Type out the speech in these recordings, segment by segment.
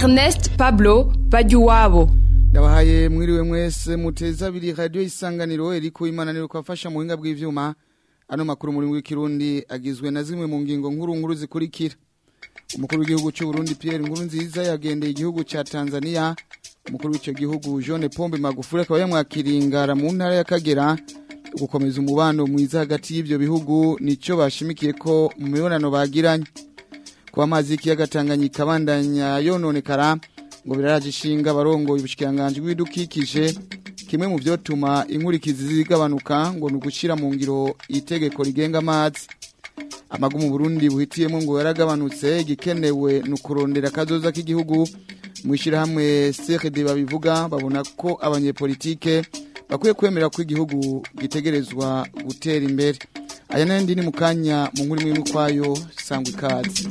Ernest Pablo Bajuwabo ndabahaye mwiriwe mwese muteza abiri radio isanganiro eriko imananiro kwafasha mu buhinga bw'ivyuma ano makuru muri w'ikirundi agizwe na zimwe mu ngingo nkuru nkuru zikurikira umukuru w'igihugu cy'u Burundi Pierre Nkurunziza yagendeye igihugu ca Tanzania umukuru w'ico gihugu Jean Pombe Magufuli akaba yamwakiringara mu ntara ya Kagera gukomeza umubano mwiza hagati y'ivyo bihugu nico bashimikiye ko mu mibonano bagiranye kuba amazi y'ikiyaga Tanganyika abandanya yononekara ngo biraraje ishinga abarongoye ubushikiranganje bw'ibidukikije kimwe mu vyotuma inkurikizi zigabanuka ngo ni ugushira mu ngiro itegeko rigenga amazi amagu mu Burundi buhitiyemo ngo yaragabanutse igikenewe ni ukurondera akazoza k'igihugu mu ishyirahamwe CRD babivuga babona ko abanyepolitike bakwiye kwemera ko igihugu gitegerezwa gutera imbere aya n'andi ni mu kanya mu nkuru imwe kwayo sangwa ikaze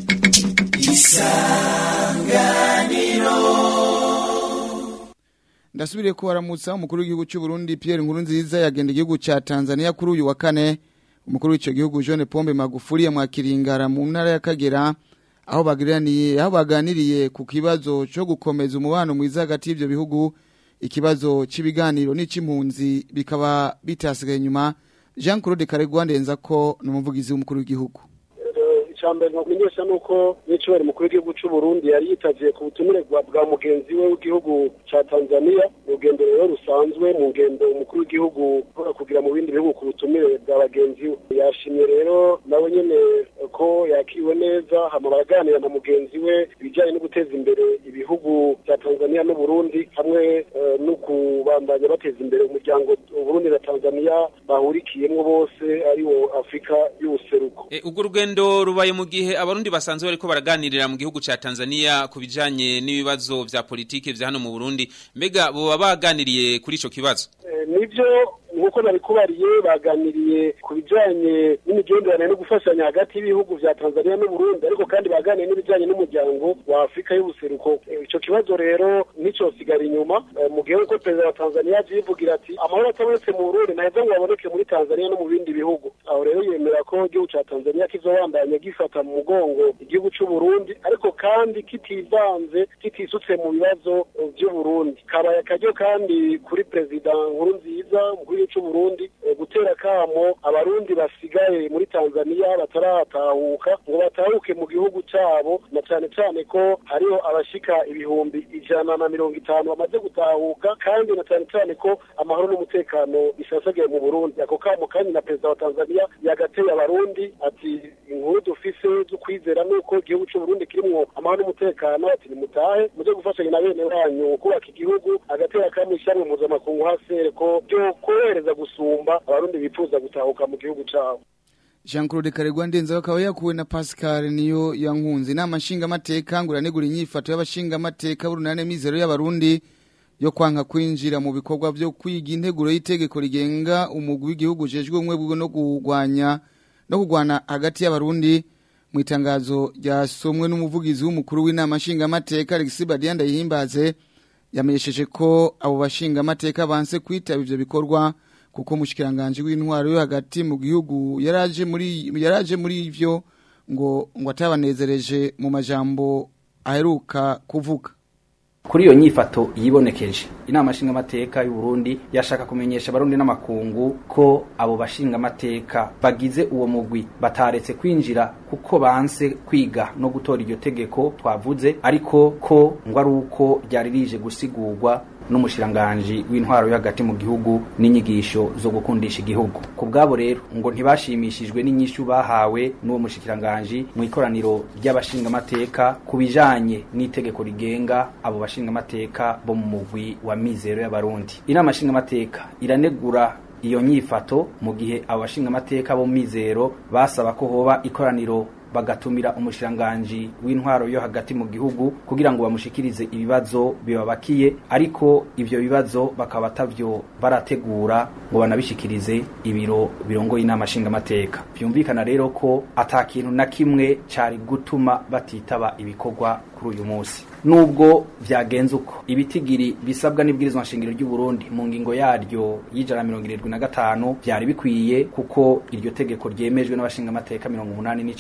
ndasubiriye ko waramutsa umukuru w'igihugu cy'u Burundi Pierre Nkurunziza yagenda igihugu ca Tanzania kuri uyu wa kane umukuru w'ico gihugu John Pombe Magufuli yamwakiringara mu ntara ya Kagera aho bagiraniye aho baganiriye ku kibazo cyo gukomeza umubano mwiza hagati y'ivyo bihugu ikibazo cy'ibiganiro n'icimpunzi bikaba bitasigaye nyuma Jean Claude Karegwa ndenza ko n'umuvugizi w'umukuru w'igihugu icambere nkumenyesha nuko n'icubahiro mukuru w'igihugu c'u Burundi yari yitaviye ku butumire bwa mugenzi we w'igihugu ca Tanzania urugendo rero rusanzwe mu ngendo umukuru w'igihugu kugira mu bindi bihugu ku butumire bwa bagenzi we yashimye rero nawe nyene ko yakiriwe neza hama baraganira na mugenzi we ibijanye no guteza imbere ibihugu vya Tanzania n'u Burundi hamwe no kubandanya bateza imbere umuryango Burundi na Tanzania bahurikiyemwo bose ariwo Afrika y'ubuseruko urwo rugendo rubaye mu gihe abarundi basanzwe bariko baraganirira mu gihugu ca Tanzania ku bijanye n'ibibazo vya politike vya hano mu Burundi mbega boba baganiriye kuri ico kibazo nivyo nkuko nabikubariye baganiriye ku bijanye n'imigenderanire no gufashanya hagati y'ibihugu vya Tanzania n'u Burundi ariko kandi baganiriye n'ibijanye n'umuryango wa Afrika y'ubuseruko ico kibazo rero nico sigara inyuma mu gihe uko perezida wa Tanzania yivugira ati amahoro atabonetse mu Burundi naheza ngo aboneke muri Tanzania no mu bindi bihugu aho rero yemera ko igihugu ca Tanzania kizobandanya gifata mu mugongo igihugu c'u Burundi ariko kandi kitivanze kitisutse mu bibazo vy'u Burundi kabaye akaryo kandi kuri perezida Nkurunziza umukuru c'u Burundi gutera kamo abarundi basigaye muri Tanzania bataratahuka ngo batahuke mu gihugu cabo na cane cane ko hariho abashika ibihumbi ijana na mirongo itanu bamaze gutahuka kandi na cane cane ko amahoro n'umutekano bisasagiye mu Burundi ako kamo kandi na perezida wa Tanzania yagateye abarundi ati inkuru dufise zo kwizera nuko igihugu c'u Burundi kirimwo amahoro n'umutekano ati nimutahe muje gufashanya na bene wanyu kubaka igihugu agatera kamo ishyamwe mpuzamakungu hasere ko byo korohereza gusumba abarundi bifuza gutahuka mu gihugu cabo Jean Claude Karegwa ndenza akaba yakuwe na Pascal niyo yankunze inama nshinga mateka nguranegura inyifato y'abashinga mateka burunane mizero y'abarundi yo kwanka kwinjira mu bikorwa byo kwiga integuro y'itegeko rigenga umugwi w'igihugu jejwe umwe bwo no kugwanya no kugwana hagati y'abarundi mu itangazo ryasomwe n'umuvugizi w'umukuru w'inama nshinga mateka Alexis Badianda yihimbaze yamenyesheje ko abo bashinga mateka banse kwitaba ivyo bikorwa kuko mushikiranganje w'intwaro yo hagati mu gihugu yaraje muri yaraje muri ivyo ngo ngo atabanezereje mu majambo aheruka kuvuga kuri iyo nyifato yibonekeje inama nshingamateka y'u Burundi yashaka kumenyesha abarundi n'amakungu ko abo bashingamateka bagize uwo mugwi bataretse kwinjira kuko banse kwiga no gutora iryo tegeko twavuze ariko ko ngo ari uko ryari rije gusigurwa n'umushiranganji w'intwaro yo hagati mu gihugu n'inyigisho zo gukundisha igihugu ku bwabo rero ngo ntibashimishijwe n'inyishu bahawe n'uwo mushikiranganji mu ikoraniro ry'abashingamateka ku bijanye n'itegeko rigenga abo bashingamateka bo mu mugwi wa mizero y'abarundi inama nshingamateka iranegura iyo nyifato mu gihe abo bashingamateka bo mizero basaba ko hoba ikoraniro bagatumira umushiranganji w'intwaro yo hagati mu gihugu kugira ngo bamushikirize ibibazo bibabakiye ariko ivyo bibazo bakaba batavyo barategura ngo banabishikirize ibiro birongoye inama nshingamateka vyumvikana rero ko ata kintu na kimwe cari gutuma batitaba ibikorwa kuri uyu munsi nubwo vyagenze uko ibitigiri bisabwa n'ibwirizwa nshingiro ry'u Burundi mu ngingo yaryo y'ijana mirongo irindwi na gatanu vyari bikwiye kuko iryo tegeko ryemejwe n'abashingamateka mirongo umunani n'icenda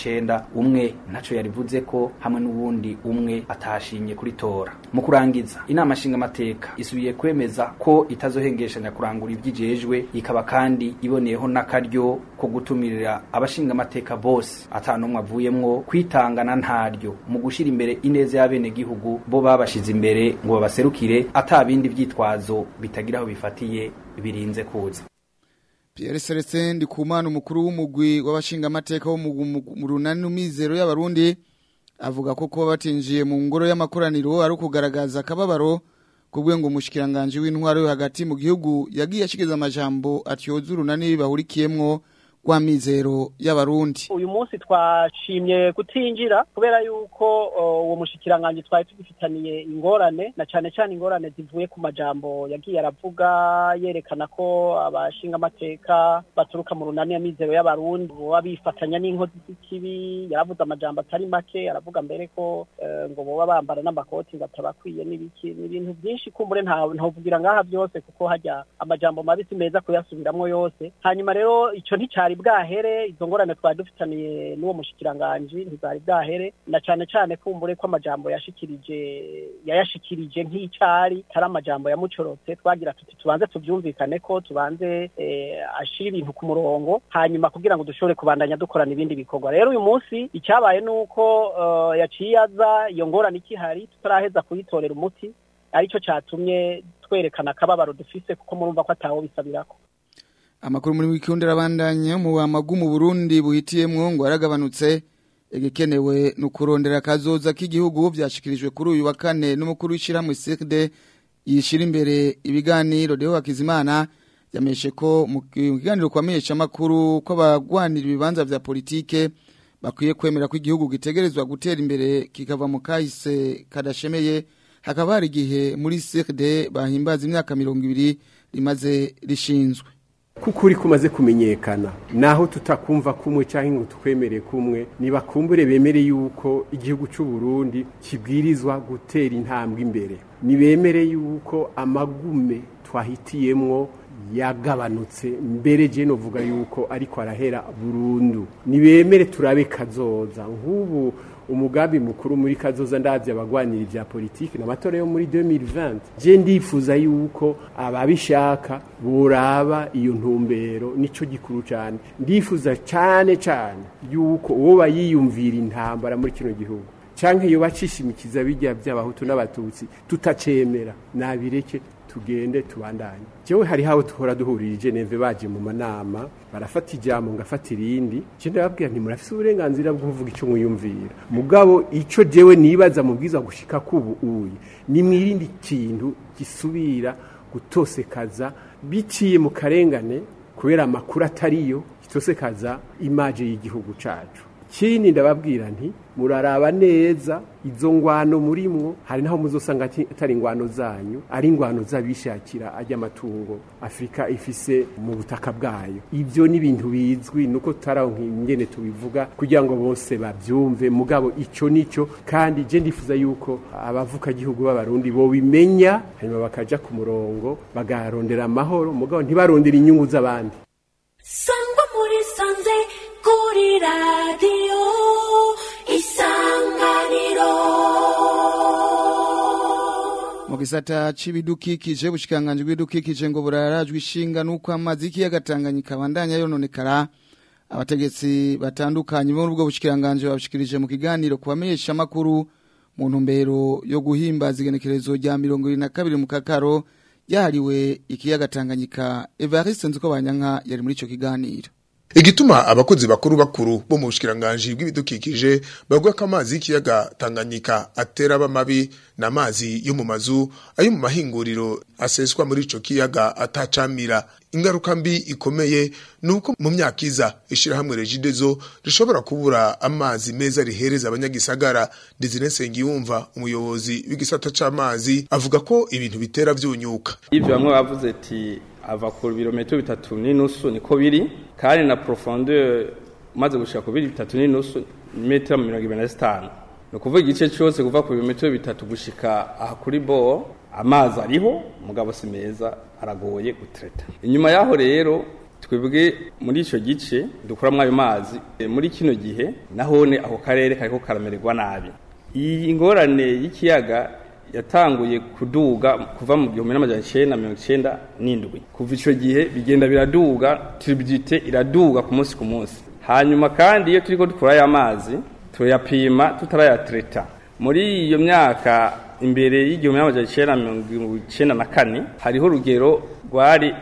gutora umwe ntaco yarivuze ko hamwe n'uwundi umwe atashimye kuritora mu kurangiza inama nshingamateka isubiye kwemeza ko itazohengeshanya kurangura ivyijejwe ikaba kandi iboneyeho n'akaryo ko gutumirira abashingamateka bose ata n'umwe avuyemwo kwitangana ntaryo mu gushira imbere ineza y'abenegihugu bo babashize imbere ngo babaserukire ata bindi vyitwazo bitagira aho bifatiye birinze kuza Pierre Celestin Ndikumana umukuru w'umugwi w'abashingamateka wo mu runani mizero y'abarundi avuga ko kuba batinjiye mu ngoro y'amakoraniro ari ukugaragaza akababaro kubwe ngo umushikiranganje w'intwaro yo hagati mu gihugu yagiye ashikiza amajambo atyoza urunani bahurikiyemwo kwa mizero y'abarundi uyu munsi twashimye kutinjira kubera yuko uwo mushikiranganje twari tugifitaniye ingorane na cane cane ingorane zivuye ku majambo yagiye aravuga yerekana ko abashinga amateka baturuka mu runani ya mizero y'abarundi boba bifatanya n'inkozi z'ikibi yaravuze amajambo atari make aravuga mbere ko ngo boba bambara n'amakoti ngo atabakwiye n'ibiki ni ibintu byinshi kumbure ntavugira ngaha byose kuko hajya amajambo mabisi meza kuyasubiramwo yose hanyuma rero ico nticari bwahere izo ngorane twari dufitaniye n'uwo mushikiranganji ntizari bwahere na cane cane kumbure ko amajambo yashikirije yayashikirije nk'icari tari amajambo yamucorotse twagira tuti tubanze tuvyumvikane ko tubanze ashira ibintu ku murongo hanyuma kugira ngo dushobore kubandanya dukorana ibindi bikorwa rero uyu munsi icyabaye nuko yaciye aza iyo ngorane ikihari tutaraheza kuyitorera umuti aricyo catumye twerekana akababaro dufise kuko murumva ko atawo bisabirako amakuru muri wikundira abandanya mu amagu mu Burundi buhitiyemwo ngo aragabanutse igikenewe no kurondera kazoza k'igihugu byashikirijwe kuri uyu wa kane n'umukuru w'ishiramwe CRD yishira imbere ibiganiro Deo Hakizimana yameshe ko mu kiganiro kwamenyesha makuru ko abagwanira ibibanza vya politike bakwiye kwemera ko igihugu gitegerezwa gutera imbere kikava mu kahise kadashemeye hakaba hari igihe muri CRD bahimbaza imyaka mirongo ibiri rimaze rishinzwe kuko uri kumaze kumenyekana naho tutakumva kumwe cyangwa ngo twemere kumwe nibakumbure bemere yuko igihugu cy'u Burundi kibwirizwa gutera intambwe imbere nibemere yuko amagume twahitiyemwo yagabanutse mbere je novuga yuko ariko arahera burundu nibemere turabe kazoza nk'ubu umugambi mukuru muri kazoza ndavye abagwanira ivya politiki n'amatora yo muri 2020 je ndifuza yuko ababishaka boraba iyo ntumbero nico gikuru cyane ndifuza cyane cyane yuko uwo bayiyumvira intambara muri kino gihugu canke iyo bacishimikiza bijya by'abahutu n'abatutsi tutacemera nabireke tugende tubandanye jewe hari hawo tuhora duhurira Geneve baje mu manama barafata ijambo ngafata irindi je ndababwira nti murafise uburenganzira bwo kuvuga ico mwiyumvira mugabo ico jewe nibaza mubwiza gushika kubu uyi ni mwirindi kintu gisubira gutosekaza biciye mu karengane kubera amakuru atariyo gitosekaza imaje y'igihugu cacu kindi ndababwira nti muraraba neza izo ngwano murimwo hari naho muzosanga atari ingwano zanyu ari ingwano z'abishakira ajya amatungo afurika ifise mu butaka bwayo ibyo ni ibintu bizwi nuko tutaraho ingene tubivuga kugira ngo bose babyumve mugabo icyo nicyo kandi je ndifuza yuko abavuka gihugu b'abarundi bo bimenya hanyuma bakaja ku murongo bagarondera amahoro mugabo ntibarondera inyungu z'abandi sangwa muri sanze kuri radiyo isanganiro mu gisata c'ibidukikije bushikanganje bw'ibidukikije ngo burarajwe ishinga nuko amazi y'ikiyaga Tanganyika abandanya yononekara abategetsi batandukanye bo ubwo bushikanganje babishikirije mu kiganiro kubamenyesha amakuru mu ntumbero yo guhimbaza igenekerezo rya mirongo ibiri na kabiri mu kakaro yahariwe ikiyaga Tanganyika Evariste Nzuko Banyanka yari muri ico kiganiro igituma abakozi bakuru bakuru bo mu bushikiranganje bw'ibidukikije bavuga ko amazi y'ikiyaga Tanganyika atera abamabi n'amazi yo mu mazu ayo mu mahinguriro aseswa muri ico kiyaga atacamira ingaruka mbi ikomeye nuko mu myaka iza ishirahamwe Regidezo rishobora kubura amazi meza rihereza abanyagisagara Desire Nsengiyumva umuyobozi w'igisata c'amazi avuga ko ibintu bitera vyunyuka ivyo bamwe bavuze ati ava ku birometero bitatu n'inusu niko biri kandi na profondeur umaze gushika ku biri bitatu n'inusu metero mirongo ibiri na zitanu ni ukuvuga igice cyose kuva ku birometero bitatu gushika aha kuri bo amazi ariho mugabo si meza aragoye gutereta inyuma yaho rero twebwe muri ico gice dukuramwo ayo mazi e, muri kino gihe nahone ako karere kariko karamererwa nabi iyi ngorane y'ikiyaga yatanguye kuduga kuva mu gihumbi n'amajana icenda mirongo icenda n'indwi kuva ico gihe bigenda biraduga turbidite iraduga ku munsi ku munsi hanyuma kandi iyo turiko dukura aya mazi turayapima tutarayatreta muri iyo myaka imbere y'igihumbi n'amajana icenda mirongo icenda na kane hariho urugero rwari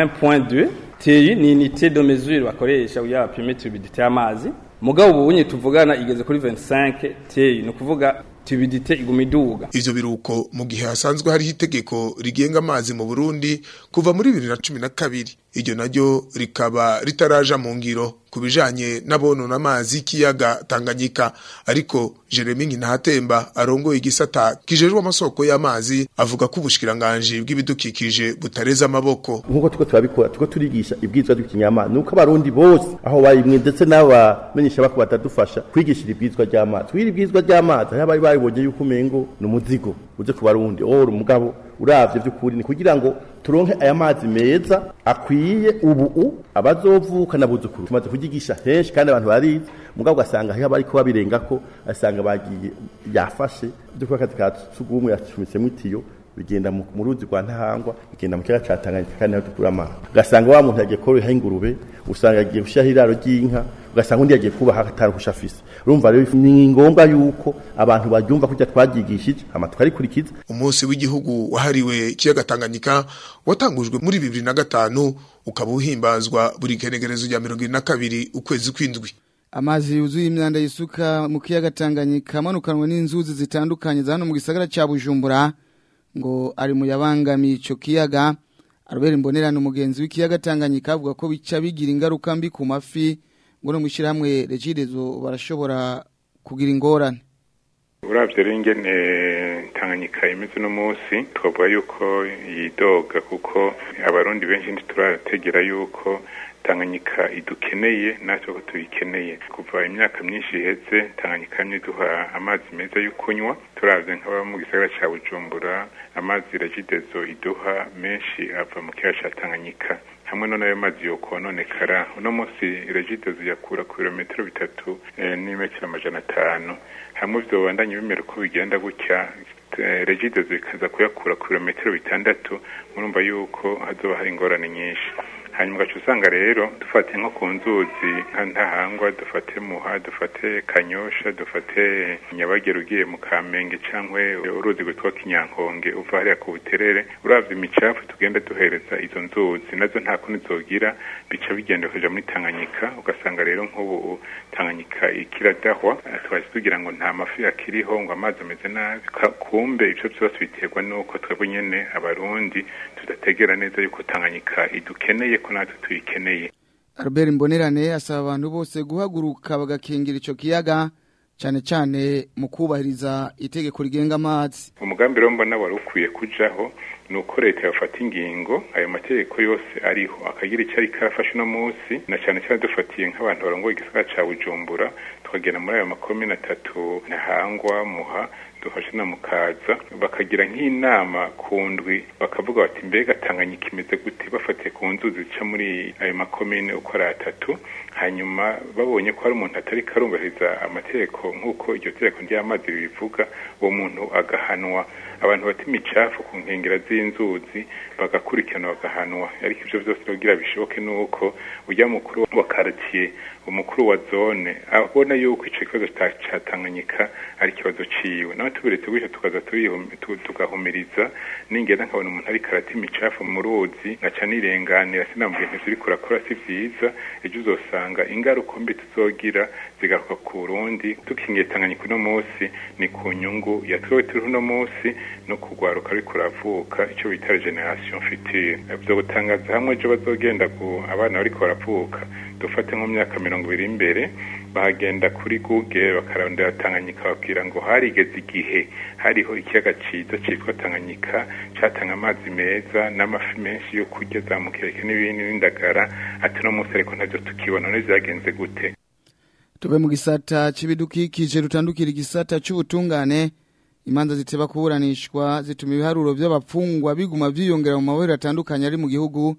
1.2 TI ni unité de mesure bakoresha kugira bapime turbidite y'amazi mugabo ubu bunye tuvugana igeze kuri 25 TI ni ukuvuga tubidite iguma iduga ivyo biruko mu gihe hasanzwe hariho itegeko rigenga amazi mu Burundi kuva muri 2012 iryo naryo rikaba ritaraja mu ngiro kubijanye n'abonona amazi y'ikiyaga Tanganyika ariko Jeremy Nkinahatemba arongoye igisata kijejwe amasoko y'amazi avuga ko ubushikiranganje bw'ibidukikije butareza amaboko nkuko tuko turabikora tuko turigisha ibwizwa ry'ikinyamazi nuko abarundi bose aho barimwe ndetse n'abamenyesha bako batadufasha kwigishira ibwizwa ry'amazi twiri ibwizwa ry'amazi aho bari baribonye yuko umengo ni umuzigo uje ku barundi oh umugabo uravye by'ukuri ni kugira ngo turonke aya mazi meza akwiye ubu abazovuka nabuzukuru tumaze kugigisha henshi kandi abantu barizi mugabo ugasanga aho bariko babirengako asanga bagiye yafashe byo kuba akazi ka sugumwe yacumitsemo itiyo bigenda mu ruzi rwa ntahangwa bigenda mu kiyaga ca Tanganyika kandi naho dukura amazi ugasanga wa muntu yagiye koroha ingurube usanga yagiye gushyiraho iraro ry'inka ugasanga undi yagiye kubaha ataruhusha afise urumva rero ni ngombwa yuko abantu baryumva kurya twaryigishije hama tukarikurikiza umunsi w'igihugu wahariwe ikiyaga Tanganyika watangujwe muri 2005 ukaba uhimbazwa buri kenegerezo rya 22 ukwezi kwindwi amazi yuzuye imyanda yisuka mu kiyaga Tanganyika amanukanwe n'inzuzi zitandukanye za hano mu gisagara ca Bujumbura ngo ari mu yabangamiye ico kiyaga arobera imbonerano umugenzi w'ikiyaga Tanganyika avuga ko bica bigira ingaruka mbi ku mafi ngo no mwishirahamwe regidezo barashobora kugira ingorane uravye rero ingene Tanganyika imeze no munsi twavuga yuko yidoga kuko abarundi benshi ntiturategera yuko Tanganyika idukeneye natwe ko tuyikeneye kuva imyaka myinshi iheze Tanganyika yamye duha amazi meza yo kunywa turavye nk'aba mu gisagara ca Bujumbura amazi regidezo iduha menshi ava mu kiyaga ca Tanganyika hamwe no nayo mazi yo kononekara uno munsi regidezo yakura ku birometero bitatu eh, n'imetero amajana atanu hamwe ivyo bandanye bimera uko bigenda gutya regidezo ikaza kuyakura ku birometero bitandatu murumva yuko hazoba hari ingorane nyinshi hanyuma ugaca usanga rero dufate nko ku nzuzi nka ntahangwa dufate muha dufate kanyosha dufate nyabagera ugiye mu kamenge cyangwa uruzi rwitwa kinyankonge uva hariya ku buterere uravye imicafu tugenda duhereza izo nzuzi nazo nta kundi zogira bica bigenda kuja muri tanganyika ugasanga rero nk'ubu tanganyika ikiradahwa twaje tugira ngo nta mafi akiriho ngo amazi ameze nabi kumbe ivyo vyose biterwa n'uko twebwe nyene abarundi tudategera neza yuko tanganyika idukeneye ko natwe tuyikeneye Albert Mbonerane asaba abantu bose guhaguruka bagakingira ico kiyaga cyane cyane mu kubahiriza itegeko rigenga amazi umugambi rero mbona wari ukwiye kujaho ni uko leta yafata ingingo ayo mategeko yose ariho akagira icyo ariko arafashe uno munsi na cyane cyane dufatiye nk'abantu barongoye igisagara ca bujumbura tukagenda muri ayo makomine atatu ntahangwa muha dufashe na mukaza bakagira nk'inama ku ndwi bakavuga bati mbega tanganyika imeze gute bafatiye ku nzuzi zica muri ayo makomine uko ari atatu hanyuma babonye ko hari umuntu atari karubahiriza amategeko nk'uko iryo tegeko ry'amazi ribivuga uwo muntu agahanwa abantu bata imicafu ku nkengera z'inzuzi bagakurikirana bagahanwa ariko ivyo vyose kugira bishoboke nuko ujya mukuru wa quartier umukuru wa zone abona yuko ico kibazo ca Tanganyika ari kibazo ciwe nawe tubiretse gutyo tukaza tugahumiriza ningenda nkabona umuntu ariko arata imicafu mu ruzi ngaca nirenganira sinambwiye ntiziriko urakora si vyiza ejo uzosanga ingaruka mbi tuzogira zigaruka ku Burundi tukingiye Tanganyika uno munsi ni ku nyungu ya twewe turi uno munsi no kugwaruka ariko uravuka ico bita generation future vyo gutangaza hamwe ejo bazogenda ku abana bariko baravuka dufate nko myaka mirongo ibiri imbere bahagenda kuri google bakarondera tanganyika babwira ngo harigeze igihe hariho ikiyaga ciza citwa tanganyika catanga amazi meza n'amafi menshi yo kurya za mukeke n'ibindi n'indagara ati no munsi ariko ntavyo tukibona none vyagenze gute Tube mu gisata c'ibidukikije rutandukira igisata c'ubutungane imanza ziteba kuburanishwa zituma ibiharuro by'abapfungwa biguma vyiyongera mu mahoro atandukanye ari mu gihugu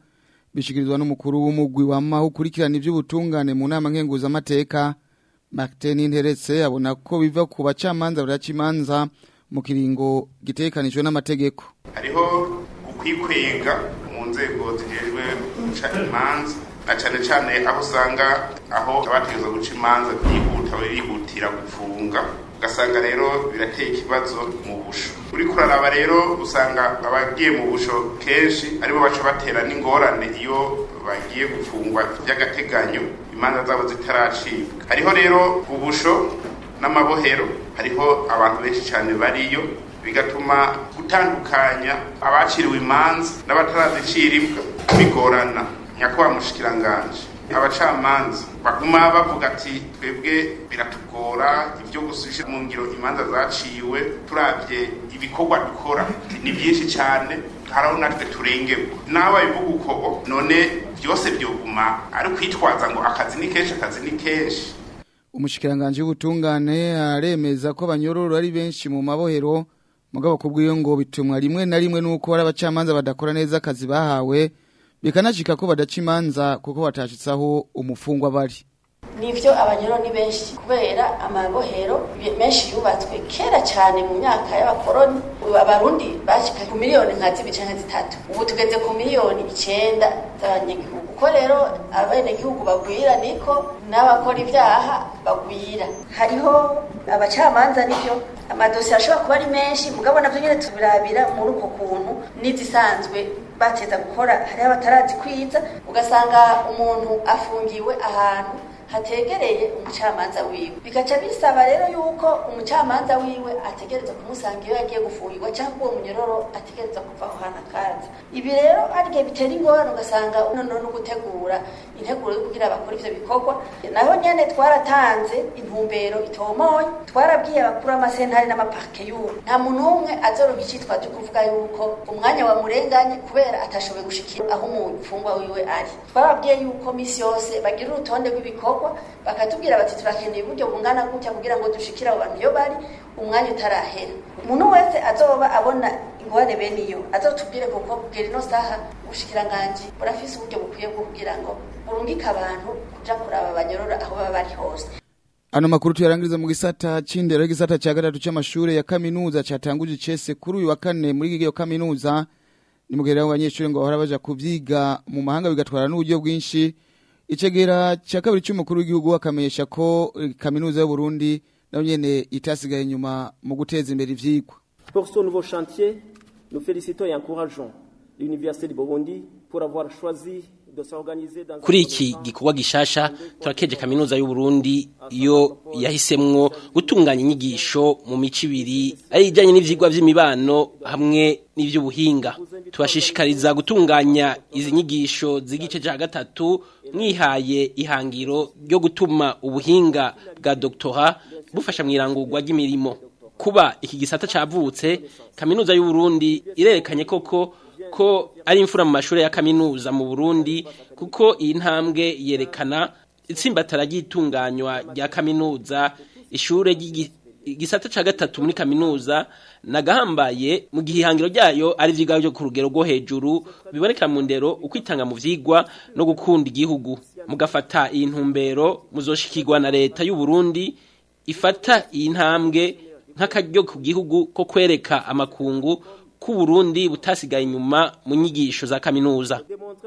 bishikirizwa n'umukuru w'umugwi wama ukurikirana ivy'ubutungane mu nama nkenguzamateka Martin Interetse abona ko biva ku bacamanza baraca imanza mu kiringo gitekanijwe n'amategeko hariho ukwikwega mu nzego zijejwe guca imanza na cane cane aho usanga aho abategeza guca imanza byihuta birihutira gufunga ugasanga rero birateye ikibazo mu busho uri kuraraba rero usanga abagiye mu busho kenshi aribo baca batera n'ingorane iyo bagiye gufungwa by'agateganyo imanza zabo zitaracibwa hariho rero ubusho n'amabohero hariho abantu benshi cyane bariyo bigatuma gutandukanya abaciriwe imanza n'abataraziciribwa bigorana nyakubahwa mushikiranganje abacamanza baguma bavuga ati twebwe biratugora ibyo gusubisha mu ngiro imanza zaciwe turabye ibikorwa dukora ni byinshi cyane haraho natwe turengewe nawe bivuga uko none byose byoguma ari kwitwaza ngo akazi ni kenshi akazi ni kenshi umushikiranganje w'ubutungane aremeza ko abanyororo ari benshi mu mabohero mugabo kubwiyo ngo bitumwa rimwe na rimwe nuko ari abacamanza badakora neza akazi bahawe bikanashika ko badaca imanza kuko batashitsaho umufungwa bari nivyo abanyoro ni benshi kubera amabohero menshi yubatswe kera cyane mu myaka y'abakoroni abarundi bashika ku miliyoni nka zibiri canke zitatu ubu tugeze ku miliyoni icenda z'abanyagihugu uko rero abenegihugu bagwira niko n'abakora ibyaha bagwira hariho abacamanza nivyo amadosiye ashobora kuba ari menshi mugabo navyo nyene tubirabira muri uko kuntu n'izisanzwe bateza gukora hariho abatarazikwiza ugasanga umuntu afungiwe ahantu hategereye umucamanza wiwe bigaca bisaba rero yuko umucamanza wiwe ategereza kumusanga iyo yagiye gufungirwa cyangwa uwo munyororo ategereza kuva aho hantu akaza ibi rero arigihe bitera ingorane ugasanga noneho no gutegura integuro yo kugira bakora ivyo bikorwa naho nyene twaratanze intumbero itomoye twarabwiye abakuru amasentari n'amaparke y'ubu nta muntu umwe azoronka icitwaje kuvuga yuko umwanya wamurenganye kubera atashoboye gushikira aho umufungwa wiwe ari twababwiye yuko misi yose bagira urutonde rw'ibikorwa bakatubwira bati turakeneye uburyo bungana gutya kugira ngo dushikire abo bantu iyo bari umwanya utarahera umuntu wese azoba abona ingorane bene iyo azotubwire kuko kugera ino saha ubushikiranganji burafise uburyo bukwiye bwo kugira ngo burungike abantu kuja kuraba abanyorora aho baba bari hose Ano makuru tuyarangiriza mu gisata c'indero gisata ca gatatu c'amashure ya kaminuza catanguje icese kuri uyu wa kane muri gigiyo kaminuza ni mugerera abanyeshuri ngo bahora baja kuvyiga mu mahanga bigatwara n'uburyo bwinshi icegera ca kabiri c'umukuru w'igihugu akamenyesha ko kaminuza y'u Burundi nayo nyene itasigaye nyuma mu guteza imbere ivyigwa Pour ce nouveau chantier, nous félicitons et encourageons l'Université du Burundi pour avoir choisi de s'organiser dans kuri iki gikorwa gishasha turakeje kaminuza y'u Burundi iyo yahisemwo gutunganya inyigisho mu mico ibiri ari ijanye n'ivyigwa vy'imibano hamwe n'ivy'ubuhinga tubashishikariza gutunganya izi nyigisho z'igice ca gatatu mwihaye ihangiro ryo gutuma ubuhinga bwa doktora bufasha mw'irangurwa ry'imirimo kuba iki gisata cavutse kaminuza y'u Burundi irerekanye koko ko ari imfura mu mashuri ya kaminuza mu Burundi kuko iyi ntambwe yerekana itsimbatara ry'itunganywa rya kaminuza ishure igisata ca gatatu muri kaminuza nagahambaye mu gihe ihangiro ryayo ari ivyigwa byo ku rugero rwo hejuru biboneka mu ndero ukwitanga mu vyigwa no gukunda igihugu mugafata iyi ntumbero muzoshikirwa na leta y'u Burundi ifata iyi ntambwe nk'akaryo ku gihugu ko kwereka amakungu ko Burundi butasigaye inyuma mu nyigisho za kaminuza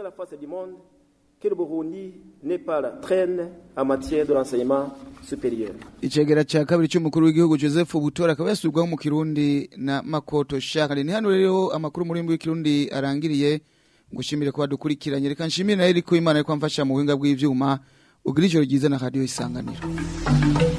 que le Burundi n'est pas la traîne en matière de l'enseignement supérieur. Icegera ca kabiri c'umukuru w'igihugu Joseph Butora akaba yasubirwaho mu Kirundi na Makoto Charles. Ni hano rero amakuru muri mbwi Kirundi arangiriye ngushimire ko badukurikiranye reka nshimire na Eriko Imana ariko amfasha mu buhinga bw'ivyuma ugira ijoro ryiza na radio isanganiro.